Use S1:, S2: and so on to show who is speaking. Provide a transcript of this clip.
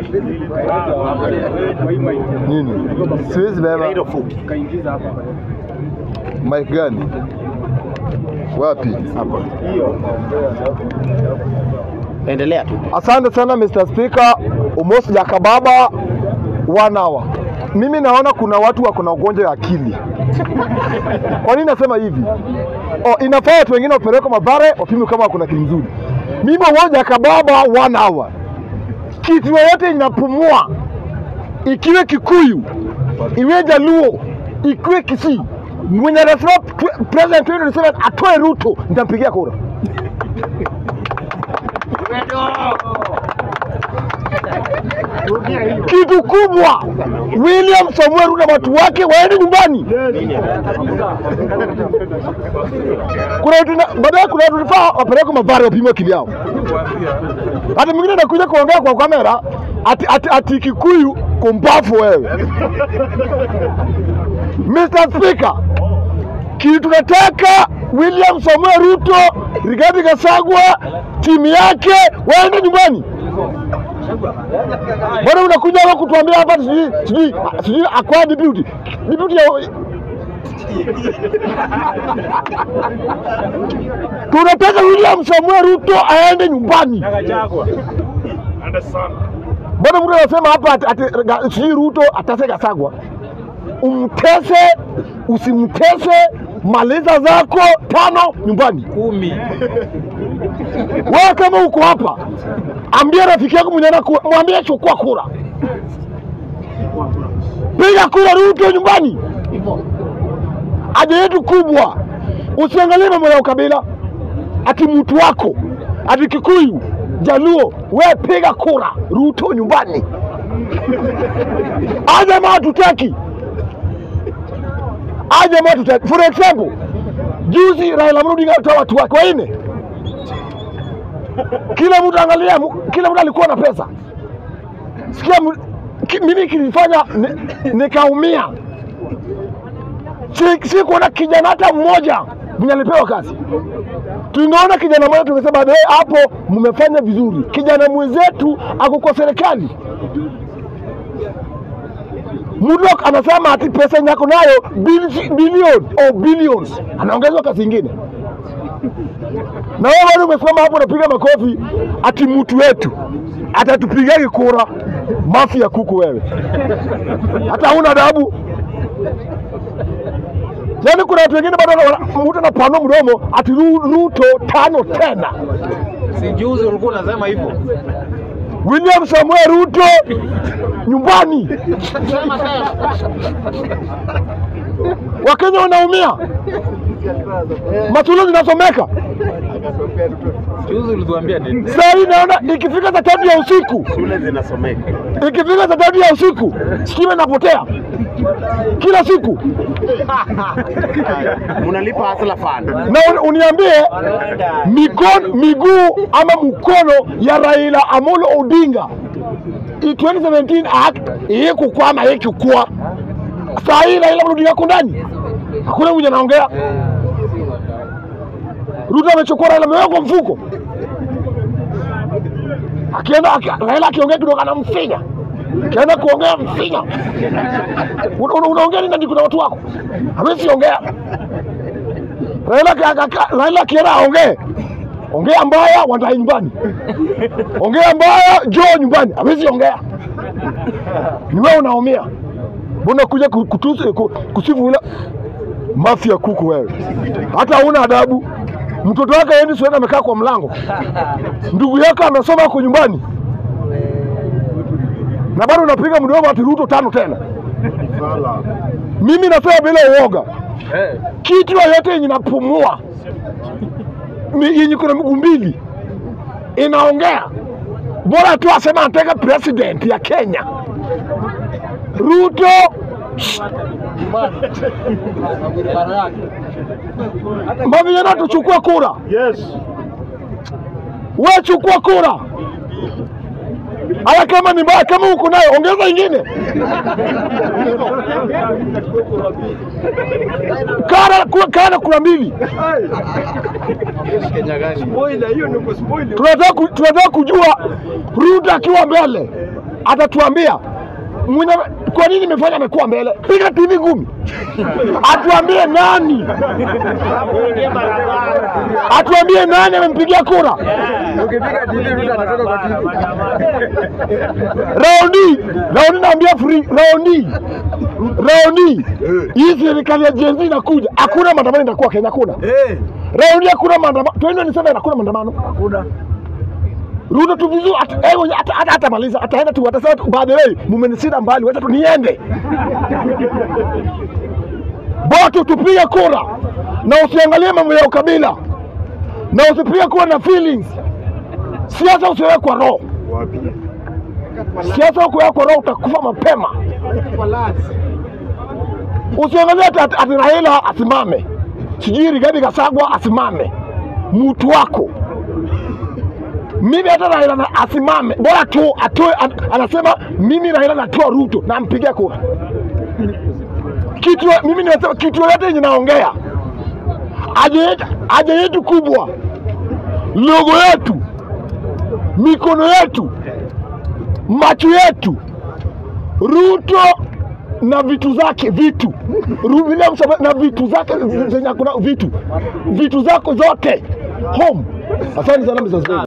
S1: Nini? Siwezi beba. Mic gani? Wapi?
S2: Endelea tu.
S1: Asante sana Mr. Speaker, Umos Jakababa one hour. Mimi naona kuna watu wako na ugonjwa wa akili. Kwa nini nasema hivi? Oh, inafaa watu wengine wapelekwe Mathare wapimwe kama kuna akili nzuri. Mimi Umos Jakababa one hour. Kitu yoyote inapumua, ikiwe Kikuyu, iwe Jaluo, ikiwe Kisii, mwenye anasema pre- President 2027 atoe Ruto, nitampigia kura. kitu kubwa. William Samuel Ruto na watu wake waende nyumbani. Kuna watu na- baadaye, kuna watu nifaa wapelekwe Mathare wapimwe akili yao. Hata mwingine anakuja kuongea kwa kamera ati, ati, ati Kikuyu kumbafu wewe. Mr. Speaker, kitu tunataka William Samuel Ruto, Rigathi Gachagua, timu yake waende nyumbani. Mbona unakuja hapa kutuambia hapa sijui sijui sijui akwa deputy deputy ya tunataka William Samuel Ruto aende nyumbani. Mbona mtu anasema hapa ati, ati ga- sijui Ruto atase Gachagua? Umtese usimtese, maliza zako tano nyumbani.
S2: Kumi.
S1: Wewe kama uko hapa, ambia rafiki yako mwenye anaku- mwambie chukua kura, piga kura Ruto nyumbani. Haja yetu kubwa, usiangalie mambo ya ukabila, ati mtu wako ati Kikuyu, Jaluo, we piga kura Ruto nyumbani. Aja ma hatutaki, aja ma hatutaki. For example, juzi Raila Amolo Odinga alitoa watu wake wanne kila mtu angalia, mu- kila mtu alikuwa na pesa. Sikia, mu- ki- mimi kilifanya ni- nikaumia, si, si kuona kijana hata mmoja mwenye alipewa kazi. Tungeona kijana mmoja tungesema "Eh, hapo mmefanya vizuri. Kijana mwenzetu ako kwa serikali, Mudok anasema ati pesa yenye ako nayo bili- bilioni oh, billions, anaongezwa kazi ingine na wewe bado umesimama hapo unapiga makofi ati mtu wetu atatupigagi kura. Mafi ya kuku wewe, hata huna adabu. Yaani kuna watu wengine bado wana- mtu anapanua mdomo ati Ru- Ruto tano tena.
S2: Si juzi ulikuwa unasema hivyo.
S1: William Samuel Ruto nyumbani. Wakenya wanaumia, masuala zinasomeka.
S2: Juzi ulituambia nini?
S1: Saa hii naona ikifika saa tatu ya usiku
S3: shule zinasomeka.
S1: ikifika saa tatu ya usiku stima inapotea kila siku,
S3: Mnalipa hasla fund.
S1: na un- uniambie mikono, miguu ama mkono ya Raila Amolo Odinga i 2017 act hii kukwama hii kukua. Saa hii Raila Amolo Odinga ako ndani, hakuna mwenye anaongea. Ruto amechukua Raila ameweka mfuko, akienda aki- Raila akiongea kidogo anamfinya, akienda kuongea mfinya. Una- una- Unaongea nini? Ndani kuna watu wako, hawezi ongea. Raila aki- aki- aki- Raila akienda aongee, ongea mbaya, Wandayi nyumbani, ongea mbaya, Joe nyumbani, hawezi ongea. Ni wewe unaumia, mbona kuja ku- kutusi ku- kusifu ula mafia kuku wewe, hata huna adabu. Mtoto wake aendi Sweden amekaa kwa mlango, ndugu yako amesoma huko nyumbani, na bado unapiga mdomo ati Ruto tano tena. Mimi nasema bila uoga, kitu yoyote yenye inapumua mi- yenye kuna miguu mbili inaongea, bora tu asema anataka president ya Kenya. Ruto mavijana tuchukue kura,
S3: Yes.
S1: we chukua kura. Haya, kama ni mbaya, kama uko nayo ongeza ingine. Kana ku- kana kura mbili. Tunataka ku- tunataka kujua Ruto akiwa mbele atatuambia mwenye, kwa nini imefanya amekuwa mbele? Piga TV ngumi, atuambie nani, atuambie nani amempigia kura.
S2: Ukipiga TV Ruto anatoka kwa TV.
S1: Raundi raundi, naambia free raundi raundi, hii serikali ya Gen Z inakuja, hakuna maandamano itakuwa Kenya, hakuna
S2: Eh,
S1: raundi, hakuna maandamano 2027 hakuna maandamano.
S2: hakuna.
S1: Ruto tu vizuri, ata- eh, hata hata atamaliza, ataenda tu, atasema tu, by the way, mumenisida mbali, wacha tu niende. Boto tupige kura na usiangalie mambo ya ukabila na usipige kura na feelings. Siasa usiweke kwa roho, siasa ukiweka kwa roho utakufa mapema. Usiangalie ati, ati, ati Raila asimame, sijui Rigathi Gachagua asimame, mtu wako mimi hata Raila na asimame, bora tu atoe, an, anasema mimi Raila natoa Ruto na mpigia kura. Kitu mimi nimesema kitu yoyote yenye naongea, haja yetu haja yetu kubwa, logo yetu, mikono yetu, macho yetu, Ruto na vitu zake vitu Ru- William Samoei na vitu zake zenye kuna vitu vitu zako zote home. Asante sana Mr. Speaker.